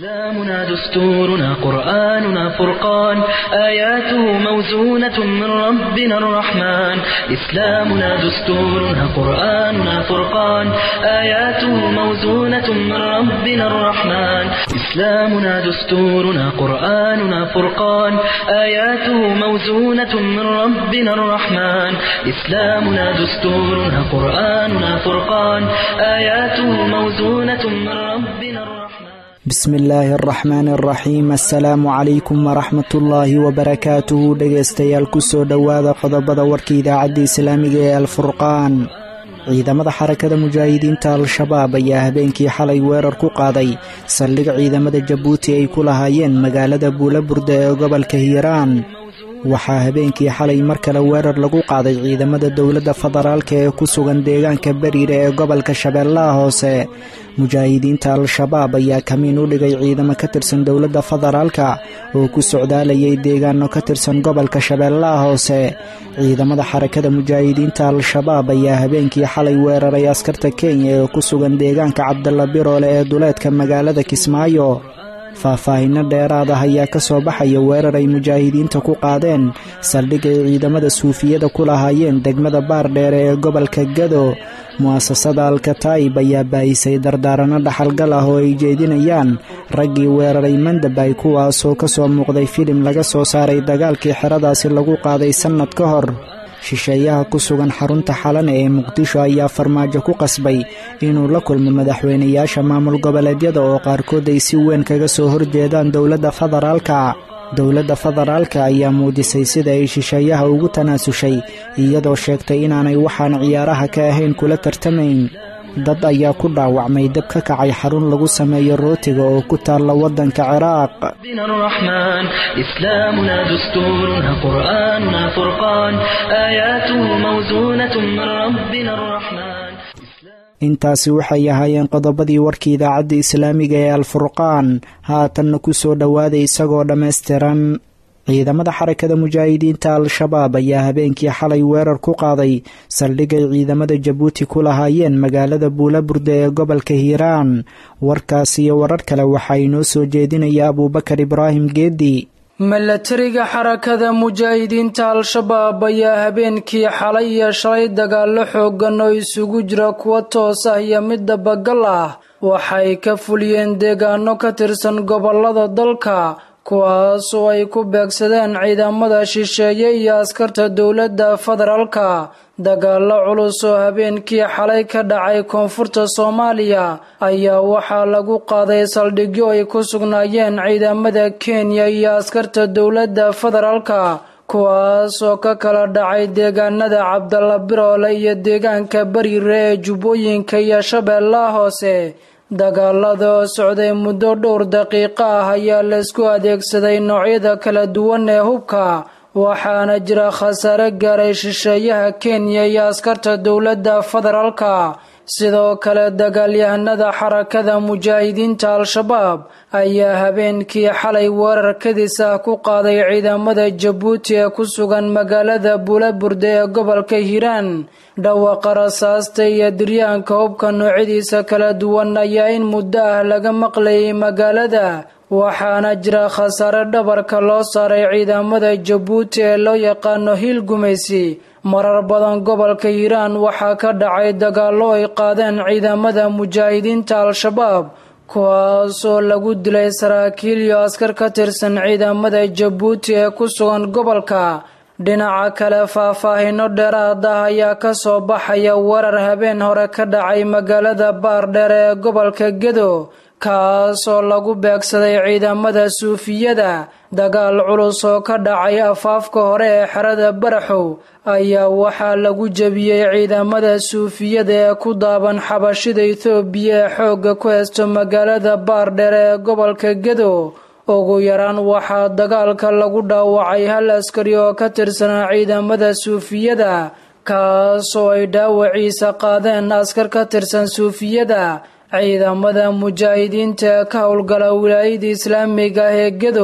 إسلامنا دستورنا قرآننا فرقان آياته موزونة من ربنا الرحمن إسلامنا دستورنا قرآننا فرقان آياته موزونة من ربنا الرحمن إسلامنا دستورنا قرآننا فرقان آياته موزونة من ربنا الرحمن إسلامنا دستورنا قرآننا فرقان آياته موزونة من ربنا الرحمن bismi illaahi araxmaani araxiim assalaamu calaykum waraxmatullaahi wabarakaatuhu dhegaystayaal kusoo dhowaada qodobada warka idaacadda islaamiga ee alfurqaan ciidamada xarakada mujaahidiinta al-shabaab ayaa habeenkii xalay weerar ku qaaday saldhig ciidamada jabuuti ay ku lahaayeen magaalada buulaburda ee gobolka hiiraan waxaa habeenkii xalay mar kale weerar lagu qaaday ciidamada dowladda federaalka ee ku sugan deegaanka beriire ee gobolka shabeellaha hoose mujaahidiinta al-shabaab ayaa kamiin u dhigay ciidamo ka tirsan dowladda federaalka oo ku socdaalayay deegaano ka tirsan gobolka shabeellaha hoose ciidamada xarakada mujaahidiinta al-shabaab ayaa habeenkii xalay weeraray askarta kenya ee ku sugan deegaanka cabdalla biroole ee duleedka magaalada kismaayo faahfaahinno dheeraad ah ayaa ka soo baxaya weerar ay mujaahidiinta ku qaadeen saldhig ay ciidamada suufiyada ku lahaayeen degmada baardheere ee gobolka gado mu'asasada alkataa'ib ayaa baahisay dardaaranno dhaxalgal ah oo ay jeedinayaan raggii weeraray mandabay kuwaasoo ka soo muuqday filim laga soo saaray dagaalkii xeradaasi lagu qaaday sannad ka hor shisheeyaha ku sugan xarunta xalane ee muqdisho ayaa farmaajo ku qasbay inuu la kulmo madaxweynayaasha maamul goboleedyada oo qaarkood ay si weyn kaga soo horjeedaan dowladda federaalka dowladda federaalka ayaa muujisay sida ay shisheeyaha ugu tanaasushay iyadoo sheegtay inaanay waxaan ciyaaraha ka ahayn kula tartamayn dad ayaa ku dhaawacmay dab ka kacay xarun lagu sameeyo rootiga oo ku taalla waddanka ciraaq ربنا الرحمن إسلامنا دستورنا قرآننا فرقان آياته موزونة من ربنا الرحمن intaasi waxay ahaayeen qodobadii warkii idaacadda islaamiga ee alfurqaan haatanna ku soo dhowaaday isagoo dhammaystiran ciidamada xarakada mujaahidiinta al-shabaab ayaa habeenkii xalay weerar ku qaaday saldhigay ciidamada jabuuti ku lahaayeen magaalada buulaburda ee gobolka hiiraan warkaas iyo warar kale waxaa inoo soo jeedinaya abuubakar ibraahim geedi milatariga xarakada mujaahidiinta al-shabaab ayaa habeenkii xalay iyo shalay dagaallo xoogan oo isugu jira kuwa toos ah iyo mid dabagal ah waxay ka fuliyeen deegaano ka tirsan gobolada dalka kuwaas oo ay ku beegsadeen ciidamada shisheeye iyo askarta dowladda federaalka dagaallo culus oo habeenkii xalay ka dhacay koonfurta soomaaliya ayaa waxaa lagu qaaday saldhigyo ay ku sugnaayeen ciidamada kenya iyo askarta dowladda federaalka kuwaas oo ka kala dhacay deegaanada cabdalla biroole iyo deegaanka bariire ee jubbooyinka iyo shabeellaha hoose dagaalada oo socday muddo dhowr daqiiqo ah ayaa laysku adeegsaday noocyada kala duwan ee hubka waxaana jira khasaare gaaray shisheeyaha kenya iyo askarta dowladda federaalka sidoo kale dagaalyahanada xarakada mujaahidiinta al-shabaab ayaa habeenkii xalay weerar kadis ah ku qaaday ciidamada jabuuti ee ku sugan magaalada buulaburda ee gobolka hiiraan dhawaqa rasaasta iyo diryaanka hubka noocyadiisa kala duwan ayaa in muddo ah laga maqlayay magaalada waxaana jira khasaare dhabarka loo saaray ciidamada jabuuti ee loo yaqaano hiil gumaysi marar badan gobolka hiiraan waxaa ka dhacay dagaallo ay qaadeen ciidamada mujaahidiinta al-shabaab kuwaasoo lagu dilay saraakiil iyo askar ka tirsan ciidamada jabuuti ee ku sugan gobolka dhinaca kale faahfaahino dheeraad ah ayaa ka soo baxaya weerar habeen hore ka dhacay magaalada baardheer ee gobolka gedo kaas oo lagu beegsaday ciidamada suufiyada dagaal culus oo ka dhacay afaafka hore ee xerada baraxow ayaa waxaa lagu jebiyey ciidamada suufiyada ee ku daaban xabashida ethoobiya ee xoogga ku haysto magaalada baardheer ee gobolka gedo ugu yaraan waxaa dagaalka lagu dhaawacay hal askari oo ka tirsanaa ciidamada suufiyada kaas oo ay dhaawaciisa qaadeen askar ka tirsan suufiyada ciidamada mujaahidiinta ee ka howlgala wilaayada islaamiga ah ee gedo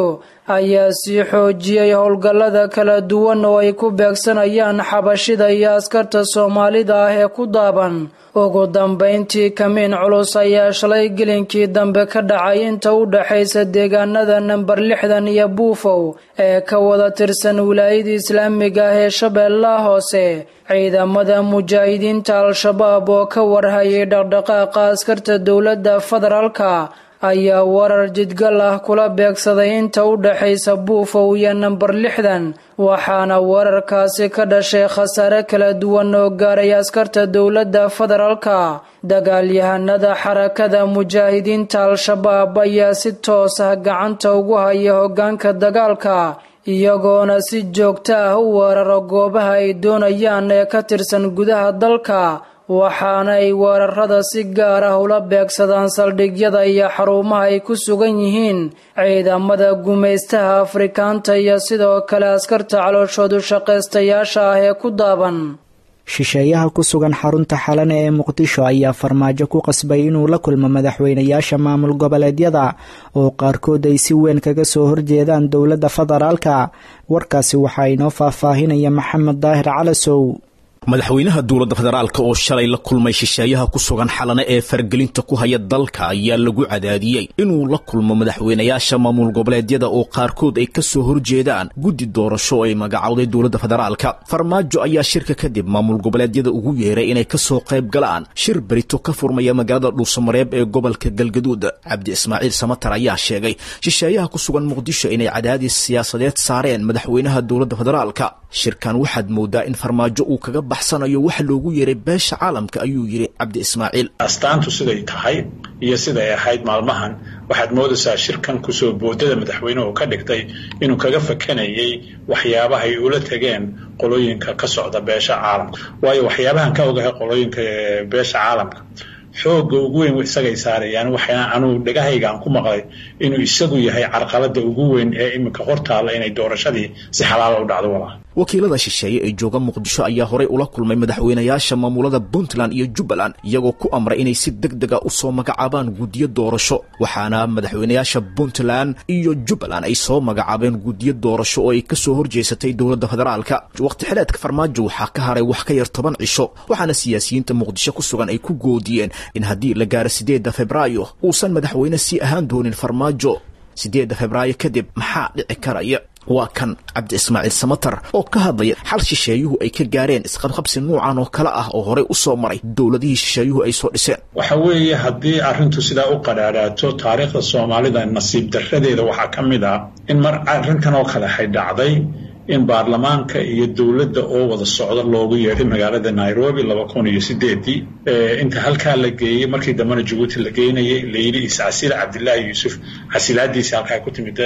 ayaa sii xoojiyey howlgallada kala duwan oo ay ku beegsanayaan xabashida iyo askarta soomaalida ah ee ku daaban ugu dambayntii kamiin culus ayaa shalay gelinkii dambe ka dhacay inta u dhaxaysa deegaanada namber lixdan iyo buufow ee ka wada tirsan wilaayada islaamiga ah ee shabeellaha hoose ciidamada mujaahidiinta al-shabaab oo ka warhayay dhaqdhaqaaqa askarta dowladda federaalka ayaa warar jidgal ah kula beegsaday inta u dhaxaysa buufow iyo namber lixdan waxaana wararkaasi ka dhashay khasaare kala duwan oo gaaray askarta dowladda federaalka dagaalyahanada xarakada mujaahidiinta al-shabaab ayaa si toos ah gacanta ugu haya hoggaanka dagaalka iyagoona si joogto ah u weeraro goobaha ay doonayaan ee ka tirsan gudaha dalka waxaana ay weerarada si gaar ah ula beegsadaan saldhigyada iyo xarumaha ay ku sugan yihiin ciidamada gumaystaha afrikaanta iyo sidoo kale askarta calooshoodu shaqaystayaasha ah ee ku daaban shisheeyaha ku sugan xarunta xalane ee muqdisho ayaa farmaajo ku qasbay inuu la kulmo madaxweynayaasha maamul goboleedyada oo qaarkood ay si weyn kaga soo horjeedaan dowladda federaalka warkaasi waxaa inoo faahfaahinaya maxamed daahir calasow madaxweynaha dowladda federaalka oo shalay la kulmay shisheeyaha ku sugan xalane ee fargelinta ku haya dalka ayaa lagu cadaadiyey inuu la kulmo madaxweynayaasha maamul goboleedyada oo qaarkood ay ka soo horjeedaan guddi doorasho ay magacowday dowladda federaalka farmaajo ayaa shirka kadib maamul goboleedyada ugu yeeray inay ka soo qayb galaan shir berito ka furmaya magaalada dhuusamareeb ee gobolka galgaduud cabdi ismaaciil samatar ayaa sheegay shisheeyaha ku sugan muqdisho inay cadaadis siyaasadeed saareen madaxweynaha dowladda federaalka shirkan waxaad moodaa in farmaajo uu kaga baxsanayo waxa loogu yeeray beesha caalamka ayuu yidhi cabdi ismaaciil astaantu siday tahay iyo siday ahayd maalmahan waxaad moodaysaa shirkan kusoo boodada madaxweynuhu ka dhigtay inuu kaga fakanayay waxyaabahay ula tegeen qolooyinka ka socda beesha caalamka waayo waxyaabahan ka ogahay qolooyinka beesha caalamka xoogga ugu weyn isagay saarayaan waxaa anuu dhagahayga aan ku maqlay inuu isagu yahay carqalada ugu weyn ee iminka hortaalla inay doorashadii si xalaala u dhacdo walaa wakiilada shisheeye ee jooga muqdisho ayaa horey ula kulmay madaxweynayaasha maamulada puntland iyo jubbaland iyagoo ku amray inay si deg dega u soo magacaabaan guddiyo doorasho waxaana madaxweynayaasha puntland iyo jubbaland ay soo magacaabeen guddiyo doorasho oo ay ka soo horjeesatay dowladda federaalka waqti xileedka farmaajo waxaa ka haray wax ka yar toban cisho waxaana siyaasiyiinta muqdisho ku sugan ay ku goodiyeen in haddii la gaaro siddeedda febraayo uusan madaxweyne sii ahaan doonin farmaajo siddeedda febraayo kadib maxaa dhici karaya waa kan cabdi ismaaciil samatar oo ka hadlaya xal shisheeyuhu ay ka gaareen isqabqabsi nuucan oo kale ah oo horey u soo maray dowladihii shisheeyuhu ay soo dhiseen waxa weeye haddii arrintu sidaa u qadhaadhaato taariikhda soomaalida nasiib darradeeda waxaa ka mid ah in mar arrintan oo kale hay dhacday in baarlamaanka iyo dowladda oo wada socda loogu yeedhay magaalada nairobi laba kun iyo sideedii inta halkaa la geeyey markii dambena jabuuti la geynayay layidhi iscasila cabdilaahi yuusuf casilaadiisi halkaa ku timid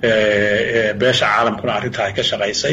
beesha caalamkuna arrintaa ay ka shaqaysay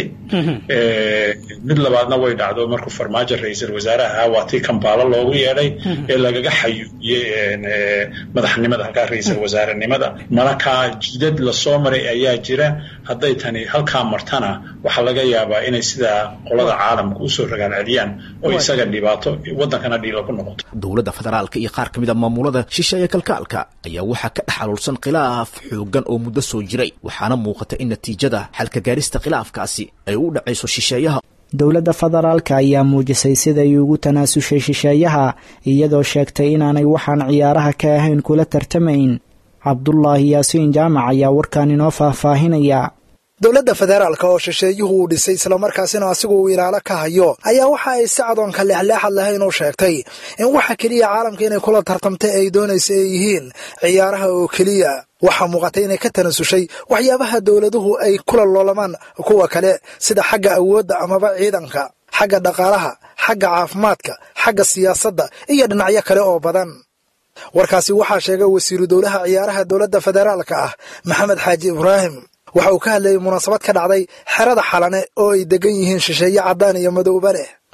mid labaadna way dhacdo markuu farmaajo ra-iisul wasaaraha ahaa waa tii kambaalo loogu yeedhay ee lagaga xayuubiyey madaxnimada halkaa ra-iisul wasaarenimada malakaa jidad lasoo maray ayaa jira hadday tani halkaa martana waxaa laga yaabaa inay sidaa qolada caalamka usoo ragaal celiyaan oo isaga dhibaato waddankana dhiilo ku noqoto dowladda federaalka iyo qaar ka mid a maamulada shisheeye kalkaalka ayaa waxaa ka dhex xaluulsan khilaaf xoogan oo muddo soo jiray waxaana muuqata in natiijada xalka gaarista khilaafkaasi ay u dhacayso shisheeyaha dowladda federaalka ayaa muujisay siday ugu tanaasushay shisheeyaha iyadoo sheegtay inaanay waxaan ciyaaraha ka ahayn kula tartamayn cabdulaahi yaasiin jaamac ayaa warkan inoo faahfaahinaya dowladda federaalka oo shisheeyuhu uu dhisay islamarkaasina asigu uu ilaalo ka hayo ayaa waxa ay si cadoonka leexleexad lahayn u sheegtay in waxa keliya caalamka inay kula tartamtay ay doonaysa ay yihiin ciyaaraha oo keliya waxaa muuqatay inay ka tanasushay waxyaabaha dowladuhu ay kula loolamaan kuwa kale sida xagga awoodda amaba ciidanka xagga dhaqaalaha xagga caafimaadka xagga siyaasadda iyo dhinacyo kale oo badan warkaasi waxaa sheegay wasiiru dowlaha ciyaaraha dowladda federaalka ah maxamed xaaji ibraahim waxa uu ka hadlayay munaasabad ka dhacday xerada xalane oo ay degan yihiin shisheeye caddaan iyo madowba leh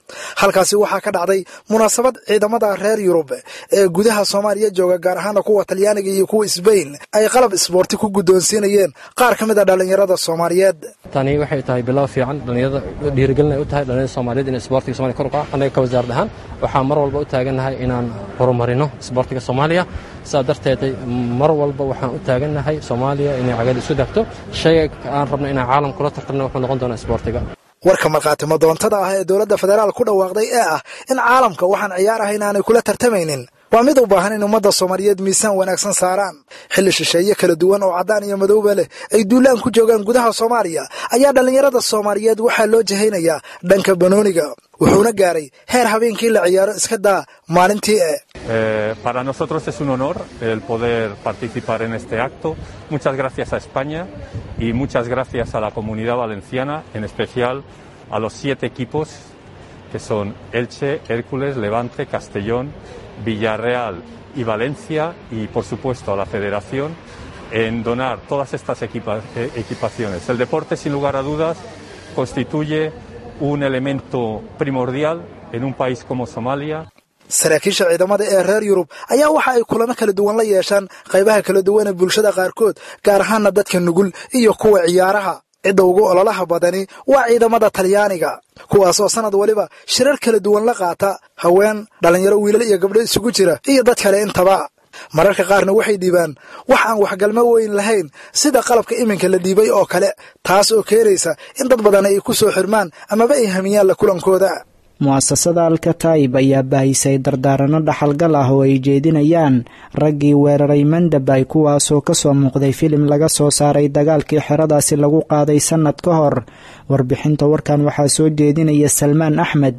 halkaasi waxaa ka dhacday munaasabad ciidamada reer yurub ee gudaha soomaaliya jooga gaar ahaana kuwa talyaaniga iyo kuwa sbain ay qalab isboorti ku guddoonsiinayeen qaar ka mid a dhallinyarada soomaaliyeed tani waxay tahay bilow fiican dhallinyarada dhiirigelin ay u tahay dhallinyarada soomaaliyeed in isboortiga somalia kor u kaco annaga ka wasaarad ahaan waxaan mar walba u taagannahay inaan horumarino isboortiga soomaaliya sidaa darteed mar walba waxaan u taagannahay soomaaliya inay cagad isu dagto shayga aan rabno inaan caalam kula tartamno wuxuu noqon doonaa isboortiga warka markhaatimo doontada ah ee dowladda federaal ku dhawaaqday ee ah in caalamka waxaan ciyaar ahayn aanay kula tartamaynin waa mid u baahan in ummadda soomaaliyeed miisaan wanaagsan saaraan xilli shisheeye kala duwan oo caddaan iyo madowba leh ay duulaan ku joogaan gudaha soomaaliya ayaa dhallinyarada soomaaliyeed waxaa loo jahaynayaa dhanka banooniga wuxuuna gaaray heer habeenkii la ciyaaro iska daa maalintii e para nosotros es un honor el poder participar en este acto. Muchas gracias a España y muchas gracias a la comunidad valenciana, en especial a los siete equipos que son Elche, Hércules, Levante, Castellón, Villarreal y Valencia y por supuesto a la Federación en donar todas estas equipa- eh, equipaciones. El deporte sin lugar a dudas constituye un elemento primordial en un país como Somalia. saraakiisha ciidamada ee reer yurub ayaa waxa ay kulamo kala duwan la yeeshaan qaybaha kala duwan ee bulshada qaarkood gaar ahaana dadka nugul iyo kuwa ciyaaraha cidda ugu ololaha badani waa ciidamada talyaaniga kuwaas oo sanad waliba shirar kala duwan la qaata haween dhallinyaro wiilal iyo gabdho isugu jira iyo dad kale intaba mararka qaarna waxay dhiibaan wax aan waxgalmo weyn lahayn sida qalabka iminka la dhiibay oo kale taas oo keenaysa in dad badan ay ku soo xirmaan amaba ay hamiyaan la kulankooda mu'asasada alkataib ayaa baahisay dardaaranno dhaxalgal ah oo ay jeedinayaan raggii weeraray mandabay kuwaasoo ka soo muuqday filim laga soo saaray dagaalkii xeradaasi lagu qaaday sannad ka hor warbixinta warkan waxaa soo jeedinaya salmaan axmed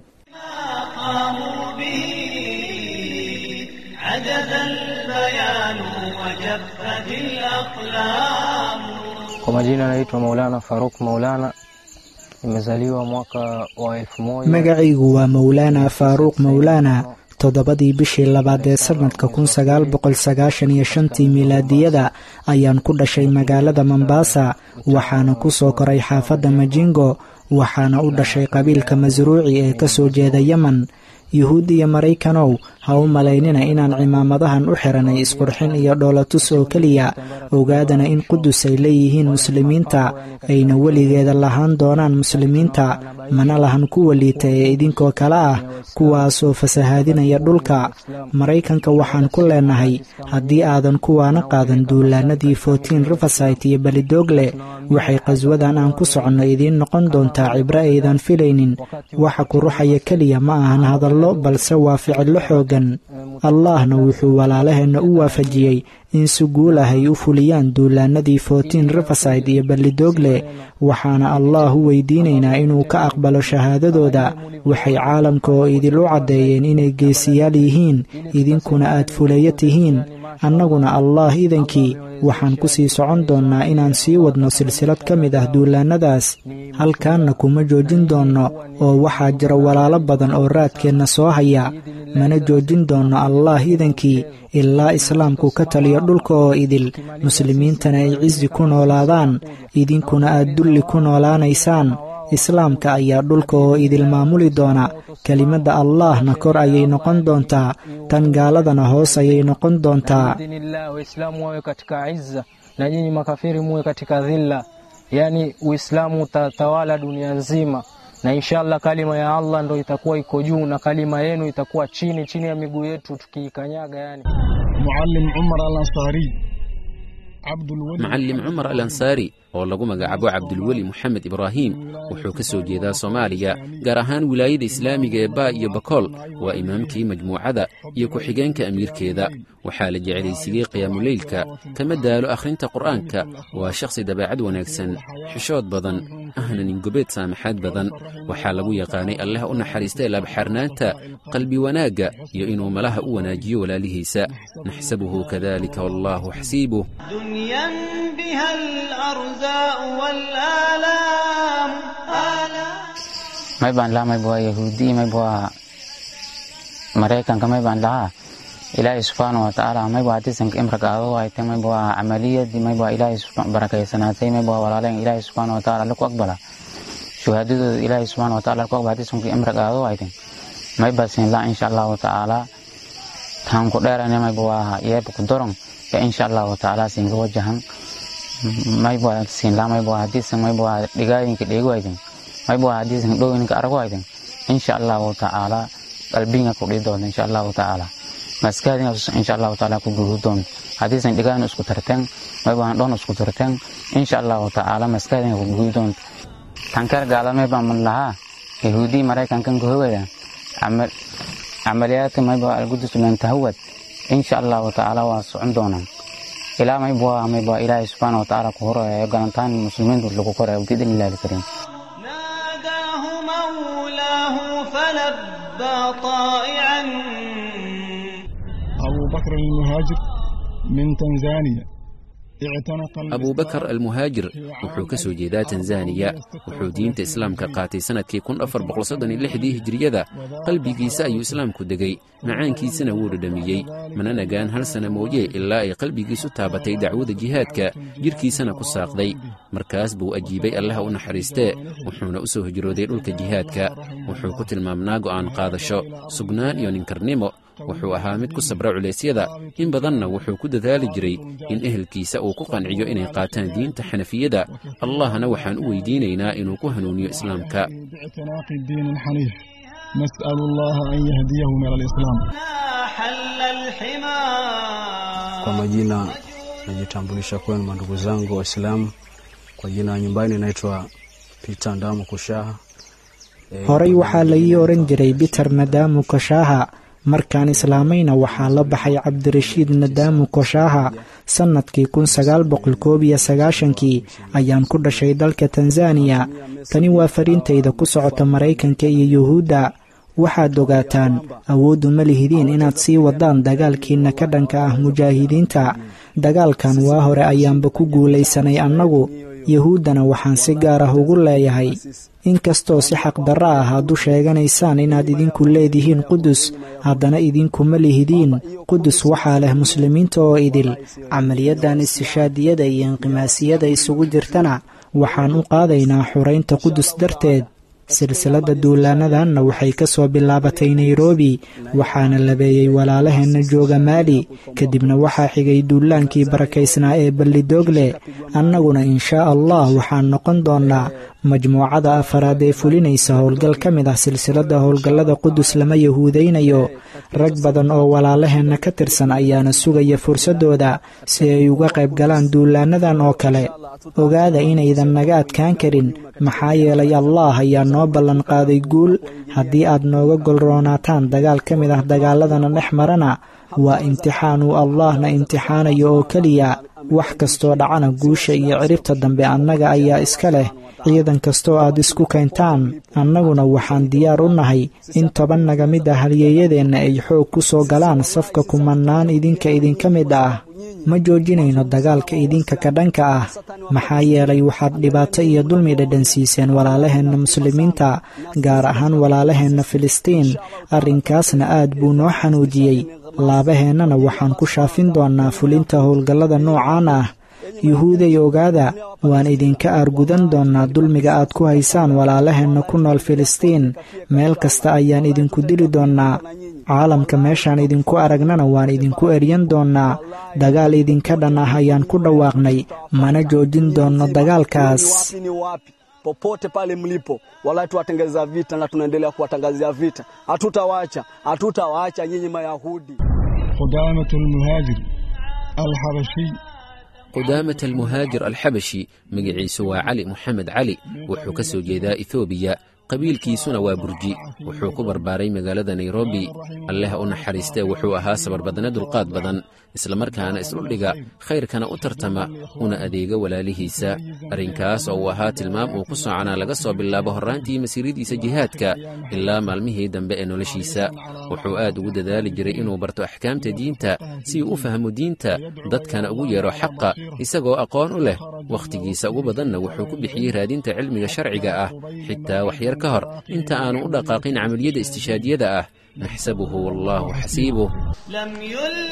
Kwa majina naitwa Maulana Faruk Maulana, nimezaliwa mwaka wa elfu moja magacaygu waa mawlaana faaruuq mawlaana toddobadii bishii labaad ee sannadka kun sagaal boqol sagaashan iyo shantii milaadiyada ayaan ku dhashay magaalada mombasa waxaana ku soo koray xaafadda majingo waxaana u dhashay qabiilka masruuci ee ka soo jeeda yemen yuhuud iyo maraykanow ha u malaynina inaan cimaamadahan u xiranay isqurxin iyo dhoolatus oo keliya ogaadana in qudus ay leeyihiin muslimiinta ayna weligeeda lahaan doonaan muslimiinta mana lahan kuwa liita ee idinkoo kale ah kuwaasoo fasahaadinaya dhulka maraykanka waxaan ku leenahay haddii aadan kuwaana qaadan duulaanadii fortin riversite iyo belidoogle waxay qaswadan aan ku soconno idiin noqon doontaa cibro aydan filaynin waxa ku ruxaya keliya ma ahan hadallo balse waa ficillo xoogan allahna wuxuu walaalaheenna u waafajiyey in si guul ah ay u fuliyaan duulaanadii fortin riverside iyo ballidoogle waxaana allah u weydiinaynaa inuu ka aqbalo shahaadadooda waxay caalamka oo idilu caddeeyeen inay geesiyaal yihiin idinkuna aad fuleeyo tihiin annaguna allah idankii waxaan ku sii socon doonnaa inaan sii wadno silsilad ka mid ah duulaannadaas halkaanna kuma joojin doonno oo waxaa jira walaalo badan oo raadkeenna soo haya mana joojin doonno allah idankii ilaa islaamku ka taliyo dhulka oo idil muslimiintana ay cisi ku noolaadaan idinkuna aad dulli ku noolaanaysaan islaamka ayaa dhulka oo idil maamuli doona kelimadda allahna kor ayay noqon doontaa tan gaaladana hoos ayay noqon doontaa Biidhnillah, Waislamu wawe katika izza na nyinyi makafiri muwe katika dhilla, yaani Uislamu utatawala dunia nzima, na inshallah kalima ya Allah ndo itakuwa iko juu na kalima yenu itakuwa chini chini ya miguu yetu tukiikanyaga yani. معلم عمر الأنصاري عبد الولي macallim cumar al ansaari oo lagu magacaabo cabdulweli moxamed ibraahim wuxuu ka soo jeedaa soomaaliya gaar ahaan wilaayada islaamiga ee baa iyo bakool waa imaamkii majmuucada iyo ku-xigeenka amiirkeeda waxaa la jeclaysiiyey qiyaamuleylka kama daalo akhrinta qur'aanka waa shakhsi dabeecad wanaagsan xishood badan ahna ningobeed saamaxaad badan waxaa lagu yaqaanay allah u naxariista laabxarnaanta qalbi wanaagga iyo inuu malaha u wanaajiyo walaalihiisa naxsabuhu kadalika wallaahu xasiibuh دنيا بها الأرزاء والآلام آلام may baan lahaa mayba waa yahuudi mayba waa maraykanka may baan lahaa ilaahay subxaana wa tacaala mayba hadisanka imraka aado haytay mayba waa camaliyadii mayba waa ilaahay subxa- barakaysanaatay mayba waa walaaleen ilaahay subxaana wa tacaala laku aqbala shuhaadadooda ilaahay subxaana watacaala ku aqbaadisunka imra qaado wayten may basin la insha allahu tacaala taan ku dheerane mayba waa yeeba ku doron ya insha allahu tacaala singa wajahan mayba waa sinla mayba waa hadiisan mayba waa dhigaayinka dheegi wayten mayba waa hadiisan dhowinka arag wayten insha allahu tacaala qalbinga ku dhii doonta insha allahu tacaala maskaadinga insha allahu tacaala ku guuru doonta hadiisan dhigaan isku tarteen mayba waan dhoon isku tarteen insha allahu tacaala maskaadinga ku guuri doonta tankeer gaalamay baan man lahaa yahuudii maraykankan kahogaya camaliyaadka mayba algudus mentahawad insha allahu tacaala waa socon doonaan ilaa mayba mayba ilaahay subxaana watacaala ku horayo galantaan muslimiintu lagu korayo bidin ilaahi kariim ناداه مولاه فلبى طائعا أبو بكر المهاجر من تنزانيا abubakar almuhaajir wuxuu ka soo jeedaa tanzaniya wuxuu diinta islaamka qaatay sannadkii kunafarboqosodoniyolixdii hijiriyada qalbigiisa ayuu islaamku degay macaankiisana wuu dhadhamiyey mana nagaan hal sana mooye ilaa ay qalbigiisu taabatay dacwada jihaadka jidhkiisana ku saaqday markaas buu ajiibay allaha u naxariistee wuxuuna u soo hijrooday dhulka jihaadka wuxuu ku tilmaamnaa go'aan qaadasho sugnaan iyo ninkarnimo wuxuu ahaa mid ku sabra culeysyada in badanna wuxuu ku dadaali jiray in ehelkiisa uu ku qanciyo inay qaataan diinta xanafiyada allahna waxaan u weydiinaynaa inuu ku hanuuniyo islaamka نسأل الله أن يهديه إلى الإسلام حل الحمى Kwa majina najitambulisha kwenu mandugu zangu Waislamu. Kwa jina nyumbani naitwa Peter Ndamu Kushaha. horey waxaa la ii oran jiray biter nadaamu koshaaha markaan islaamayna waxaa la baxay cabdirashiid nadaamu koshaaha sannadkii kun sagaal boqol koob iyo sagaashankii ayaan ku dhashay dalka tanzaniya tani waa fariintayda ku socota maraykanka iyo yuhuudda waxaad ogaataan awooddu ma lihidiin inaad sii wadaan dagaalkiinna ka dhanka ah mujaahidiinta dagaalkan waa hore ayaanba ku guulaysanay annagu yuhuuddana waxaan si gaar ah ugu leeyahay inkastoo si xaqdarro ah aad u sheeganaysaan inaad idinku leedihiin qudus haddana idinkuma lihidiin qudus waxaa leh muslimiinta oo idil camaliyadan istishaadiyada iyo inqimaasiyada isugu jirtana waxaan u qaadaynaa xuraynta qudus darteed silsiladda duulaanadanna waxay ka soo bilaabatay nairobi waxaana labeeyey walaalaheenna jooga maali kadibna waxaa xigay duulaankii barakaysnaa ee ballidoogle annaguna inshaa allah waxaan noqon doonnaa majmuucada afaraad ee fulinaysa howlgal ka mid ah silsiladda howlgallada qudus lama yahuudaynayo rag badan oo walaalaheenna ka tirsan ayaana sugaya fursaddooda si ay uga qayb galaan duulaanadan oo kale ogaada inaydan naga adkaan karin maxaa yeelay allah ayaa noo ballan qaaday guul haddii aad nooga golroonaataan dagaal ka mid ah dagaaladana dhex marana waa imtixaan uu allahna imtixaanayo oo keliya wax kastoo dhacana guusha iyo ciribta dambe annaga ayaa iska leh ciidan kastoo aad isku keentaan annaguna waxaan diyaar u nahay in toban naga mid ah halyeeyadeenna ay xoog ku soo galaan safka kumannaan idinka idinka mid ah ma joojinayno dagaalka idinka ka dhanka ah maxaa yeelay waxaad dhibaato iyo dulmi dhadhansiiseen walaalaheenna muslimiinta gaar ahaan walaalaheenna filistiin arrinkaasna aad buu noo xanuujiyey laabaheennana waxaan ku shaafin doonnaa fulinta howlgallada noocaan ah yuhuuday ogaada waan idinka aargudan doonnaa dulmiga aad ku haysaan walaalaheenna ku nool filistiin meel kasta ayaan idinku dili doonnaa caalamka meeshaan idinku aragnana waan idinku eryan doonnaa dagaal idinka dhan ah ayaan ku dhawaaqnay mana joojin doonno dagaalkaas popote pale mlipo, wala tuwatengeza vita na tunaendelea kuwatangazia vita. Hatutawaacha, hatutawaacha nyinyi Mayahudi. قدامة المهاجر الحبشي qudaamat almuhaajir alxabashi magaciisu waa cali moxamed cali wuxuu ka soo jeedaa ethoobiya qabiilkiisuna waa burji wuxuu ku barbaaray magaalada nairobi alleh u naxariistee wuxuu ahaa sabarbadne dulqaad badan islamarkaana isdhuldhiga khayrkana u tartama una adeega walaalihiisa arrinkaas oo uu ahaa tilmaam uu ku soconaa laga soo bilaabo horraantii masiiradiisa jihaadka ilaa maalmihii dambe ee noloshiisa wuxuu aad ugu dadaali jiray inuu barto axkaamta diinta si uu u fahmo diinta dadkana ugu yeedho xaqa isagoo aqoon u leh wakhtigiisa ugu badanna wuxuu ku bixiyey raadinta cilmiga sharciga ah xitaa waxyar ka hor inta aanu u dhaqaaqin camaliyada istishaadiyada ah naxsabuhu wallaahu xasiibuh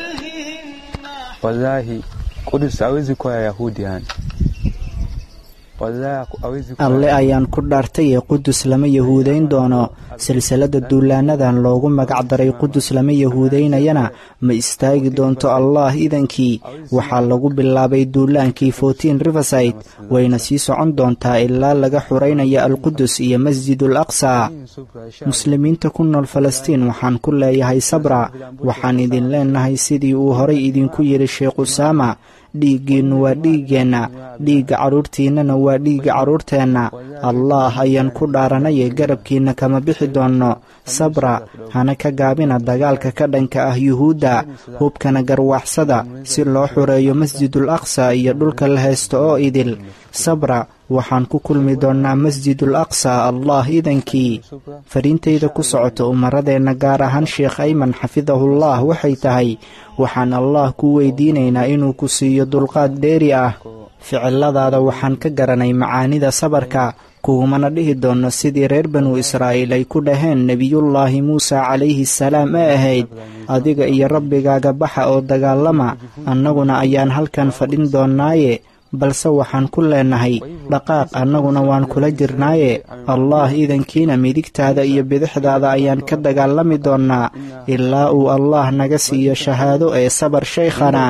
wallahi Kudus hawezi kuwa Yahudi yani. alle ayaan ku dhaartay ee qudus lama yahuudayn doono silsilada duulaanadan loogu magac daray qudus lama yahuudaynayana ma istaagi doonto allah idankii waxaa lagu bilaabay duulaankii fortin riverside wayna sii socon doontaa ilaa laga xuraynayo alqudus iyo masjidul aqsa muslimiinta ku nool falastiin waxaan ku leeyahay sabra waxaan idin leenahay sidii uu horay idinku yidhi sheekh usaama dhiiggiinnu waa dhiiggeenna dhiigga carruurtiinnana waa dhiigga carruurteenna allaah ayaan ku dhaaranaye garabkiinna kama bixi doonno sabra hana ka gaabina dagaalka ka dhanka ah yuhuudda hubkana garwaaxsada si loo xureeyo masjidul aqsa iyo dhulka la haysto oo idil sabra waxaan ku kulmi doonnaa masjidul aqsa allah idankii fariintayda ku socota umaradeenna gaar ahaan sheekh ayman xafidahullah waxay tahay waxaan allah ku weydiinaynaa inuu ku siiyo dulqaad dheeri ah ficiladaada waxaan ka garanay macaanida sabarka kuumana dhihi doonno sidii reer banu israa'iil ay ku dhaheen nebiyullaahi muuse calayhi salaam ee ahayd adiga iyo rabbigaaga baxa oo dagaalama annaguna ayaan halkan fadhin doonnaaye balse waxaan ku leenahay dhaqaaq annaguna waan kula jirnaaye allah idankiina midigtaada iyo bidixdaada ayaan ka dagaalami doonnaa ilaa uu allah naga siiyo shahaado ee sabar shaykhana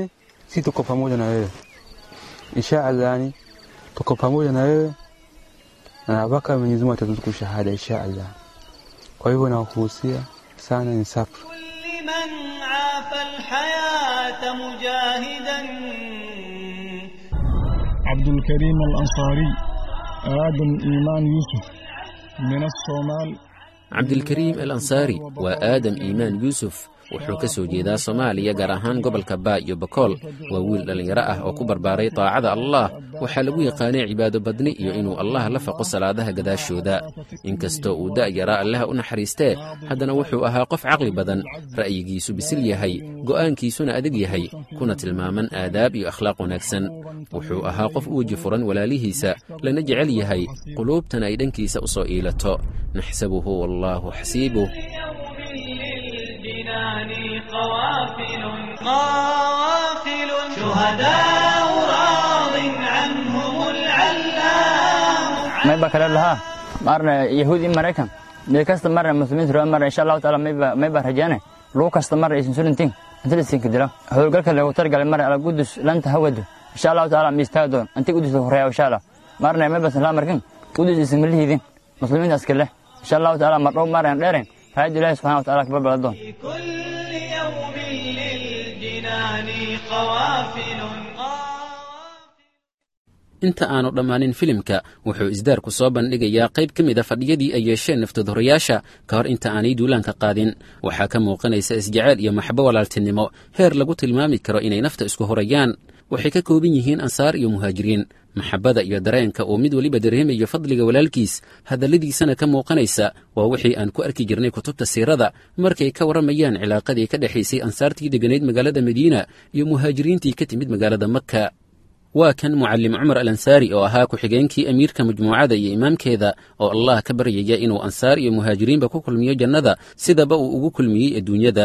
na mpaka Mwenyezi Mungu atatuzuku shahada insha Allah. Kwa hivyo nawahusia sana ni sabr. لمن عاف الحياة مجاهدا عبد الكريم الأنصاري آدم إيمان يوسف من الصومال cabdilkariim al ansaari waa aadam iimaan yuusuf wuxuu ka soo jeedaa soomaaliya gaar ahaan gobolka baa iyo bakool waa wiil dhallinyaro ah oo ku barbaaray daacada allah waxaa lagu yaqaanay cibaado badni iyo inuu allah la faqo salaadaha gadaashooda inkastoo uu da'yaraa allaha u naxariistee haddana wuxuu ahaa qof caqli badan ra'yigiisu bisil yahay go'aankiisuna adag yahay kuna tilmaaman aadaab iyo akhlaaq wanaagsan wuxuu ahaa qof u weji furan walaalihiisa lana jecel yahay quluubtana ay dhankiisa u soo iilato naxsabuhu wallaahu xasiibuh للجنان قوافل قوافل شهداء راض عنهم العلام mayba kale lahaa marna yahuud in maraykan meel kasta marna muslimiinta raba marna insha allahu taala mayba mayba rajaane lagu kasta marna aysan sulintiin inta lisinka dilo howlgalka lagu targalay marna ala gudus lanta hawadu insha allahu taala ma istaaga doon inta gudus lagu horeeya insha allah marna mayba salaa markan gudus isin malihidin muslimiinta askale insha allahu taala mar dhow marna dheeren raayad ilaahi subxana wa taala kabarbala doon كل يوم للجنان قوافل inta aanu dhammaanin filimka wuxuu isdaarku soo bandhigayaa qayb ka mid a fadhiyadii ay yeesheen naftadohorayaasha ka hor inta aanay duulaanka qaadin waxaa ka muuqanaysa isjeceyl iyo maxbo walaaltinimo heer lagu tilmaami karo inay nafta isku horayaan waxay ka kooban yihiin ansaar iyo muhaajiriin maxabbada iyo dareenka uu mid weliba dareemayo fadliga walaalkiis hadalladiisana ka muuqanaysa waa wixii aan ku arki jirnay kutubta siirada markay ka warramayaan cilaaqadii ka dhexaysay ansaartii degganayd magaalada madiina iyo muhaajiriintii ka timid magaalada makka waa kan mucallim cumar al ansaari oo ahaa ku-xigeenkii amiirka majmuucada iyo imaamkeeda oo allah ka baryaya inuu ansaar iyo muhaajiriinba ku kulmiyo jannada sidaba uu ugu kulmiyey adduunyada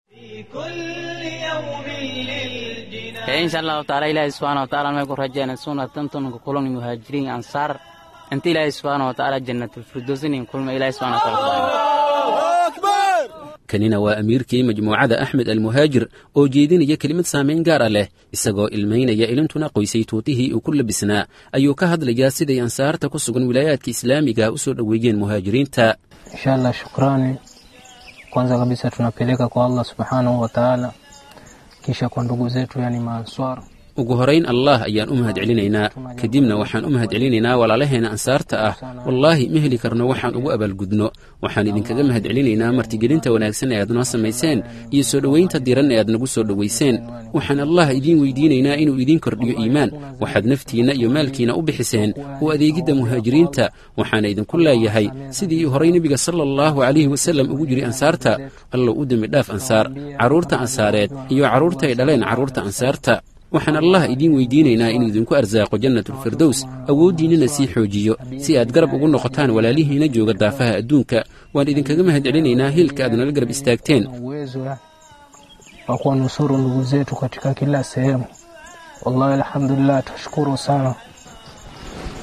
insha allahu taala ilaahi subxaana wa taala may ku rajayna sunatantunka kulan muhaajiriin ansaar inta ilaahi subxaana wa taala jannatulfirdowsinin kulma ilaahi subxana wa taala kanina waa amiirkii majmuucada axmed almuhaajir oo jeedinaya kelimad saamayn gaara leh isagoo ilmaynaya ilintuna qoysay tuutihii uu ku labisnaa ayuu ka hadlayaa siday ansaarta ku sugan wilaayaadka islaamiga u soo dhoweeyeen muhaajiriinta inshallah shukrani kwanza kabisa tunapeleka kwa allah subhanahu wa taala kisha kwa ndugu zetu yani maanswar ugu horayn allah ayaan u mahad celinaynaa kadibna waxaan u mahad celinaynaa walaalaheena ansaarta ah wallaahi ma heli karno waxaan ugu abaalgudno waxaan idinkaga mahad celinaynaa martigelinta wanaagsan ee aad noo samayseen iyo soo dhowaynta diran ee aad nagu soo dhowayseen waxaan allah idiin weydiinaynaa inuu idiin kordhiyo iimaan waxaad naftiinna iyo maalkiina u bixiseen u adeegidda muhaajiriinta waxaana idinku leeyahay sidii horay nebiga sala allahu calayhi wasallam ugu jiri ansaarta allow u dembi dhaaf ansaar carruurta ansaareed iyo carruurta ay dhaleen carruurta ansaarta waxaan allah idiin weydiinaynaa inuu idinku arsaaqo jannatulfirdows awooddiinnana sii xoojiyo si aad garab ugu noqotaan walaalihiina jooga daafaha adduunka waan idinkaga mahad celinaynaa hiilka aad nala garab istaagteen uwezo wa kuwanusuru ndugu zetu katika kila sehemu wallahi alhamdulillah tashukuru sana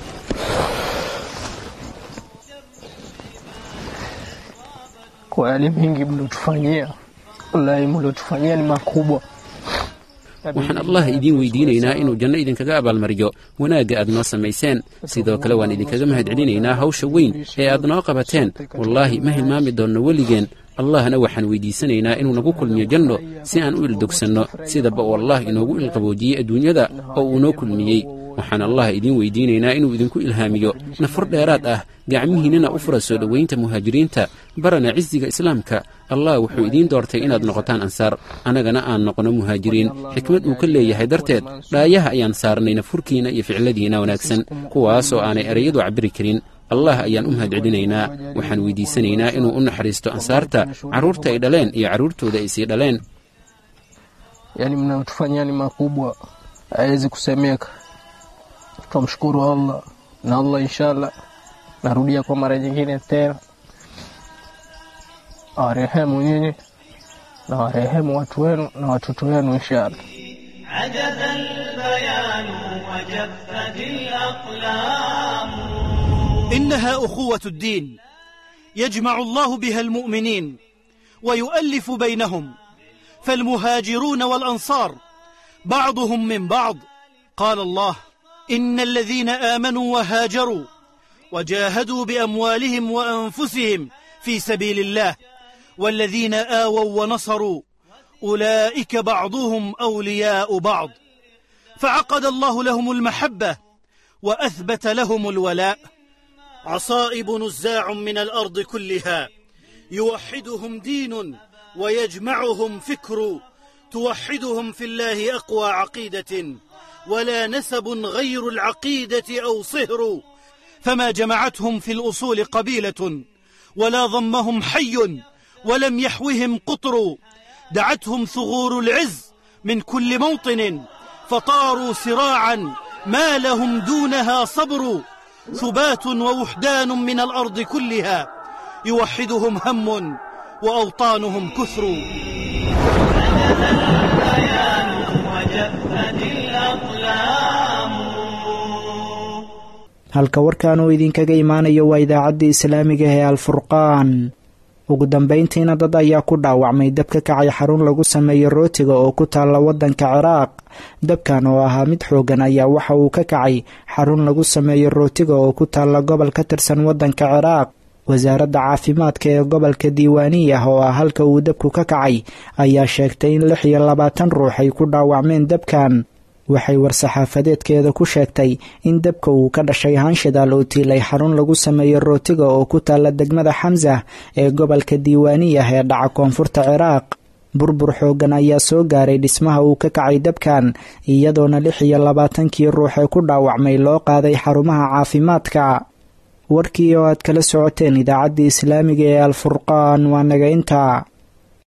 kwa yale mengi mliotufanyia. Wallahi, mliotufanyia ni makubwa. waxaan allah idiin weydiinaynaa inuu janno idinkaga abaalmariyo wanaagga aad noo samayseen sidoo kale waan idinkaga mahadcelinaynaa hawsha weyn ee aad noo qabateen wallaahi ma hilmaami doonno weligeen allahna waxaan weydiisanaynaa inuu nagu kulmiyo janno si aan u ildogsanno sidaba uu allah inoogu ilqaboojiyey adduunyada oo uu noo kulmiyey waxaan allah idiin weydiinaynaa inuu idinku ilhaamiyo nafar dheeraad ah gacmihiinnana u fura soo dhowaynta muhaajiriinta barana cisiga islaamka allah wuxuu idiin doortay inaad noqotaan ansaar annagana aan noqonno muhaajiriin xikmad uu ka leeyahay darteed dhaayaha ayaan saarnay nafurkiinna iyo ficiladiinna wanaagsan kuwaasoo aanay erayadu cabiri karin allah ayaan u mahadcelinaynaa waxaan weydiisanaynaa inuu u naxariisto ansaarta carruurta ay dhaleen iyo carruurtooda ay sii dhaleen Yani mnayotufanyia ni makubwa, hawezi kusemeka. Twamshukuru Allah na Allah, inshallah narudia kwa mara nyingine tena, awarehemu nyinyi na warehemu watu wenu na watoto wenu inshallah. عجز البيان وجفت الأقلام إنها أخوة الدين يجمع الله بها المؤمنين ويؤلف بينهم فالمهاجرون والأنصار بعضهم من بعض قال الله إن الذين آمنوا وهاجروا وجاهدوا بأموالهم وأنفسهم في سبيل الله والذين آووا ونصروا أولئك بعضهم أولياء بعض فعقد الله لهم المحبة وأثبت لهم الولاء عصائب نزاع من الأرض كلها يوحدهم دين ويجمعهم فكر توحدهم في الله أقوى عقيدة ولا نسب غير العقيدة أو صهر فما جمعتهم في الأصول قبيلة ولا ضمهم حي ولم يحوهم قطر دعتهم ثغور العز من كل موطن فطاروا سراعا ما لهم دونها صبر ثبات ووحدان من الأرض كلها يوحدهم هم وأوطانهم كثر البيان وجفت الأقلام halka warkan uu idinkaga imaanayo waa idaacadda islaamiga ee alfurqaan ugu dambayntiina dad ayaa ku dhaawacmay dab ka kacay xarun lagu sameeyo rootiga oo ku taalla waddanka ciraaq dabkan oo ahaa mid xoogan ayaa waxa uu ka kacay xarun lagu sameeyo rootiga oo ku taalla gobol ka tirsan waddanka ciraaq wasaaradda caafimaadka ee gobolka diiwaaniya oo ah halka uu dabku ka kacay ayaa sheegtay in lix iyo labaatan ruux ay ku dhaawacmeen dabkan waxay war-saxaafadeedkeeda ku sheegtay in dabka uu ka dhashay hanshidaal oo tiilay xarun lagu sameeyo rootiga oo ku taalla degmada xamsa ee gobolka diiwaaniyah ee dhaca koonfurta ciraaq burbur xooggan ayaa soo gaaray dhismaha uu ka kacay dabkan iyadoona lix iyo labaatankii ruux ee ku dhaawacmay loo qaaday xarumaha caafimaadka warkii oo aad kala socoteen idaacaddii islaamiga ee alfurqaan waa naga intaa